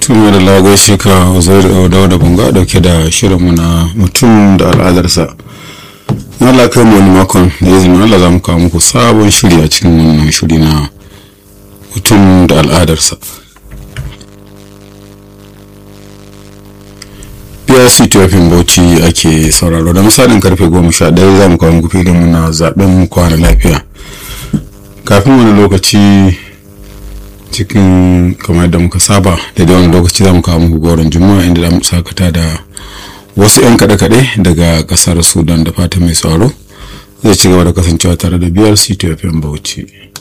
tun da lagos shi ka zai da da bunga dauke da shirinmu na mutum da al'adarsa na Allah kai mu wani makon da izinin Allah za mu kawo muku sabon shiri a cikin wannan shiri na mutum da al'adarsa PRC Ethiopian Bauchi ake sauraro da misalin karfe goma sha ɗaya za mu kawo muku filinmu na zaɓen kwana lafiya kafin wani lokaci cikin kamar yadda muka saba da wani lokaci za mu kawo muku goron juma'a inda za mu sakata da wasu 'yan kaɗe-kaɗe daga ƙasar sudan da fata mai tsaro zai ci gaba da kasancewa tare da biyar city of bauchi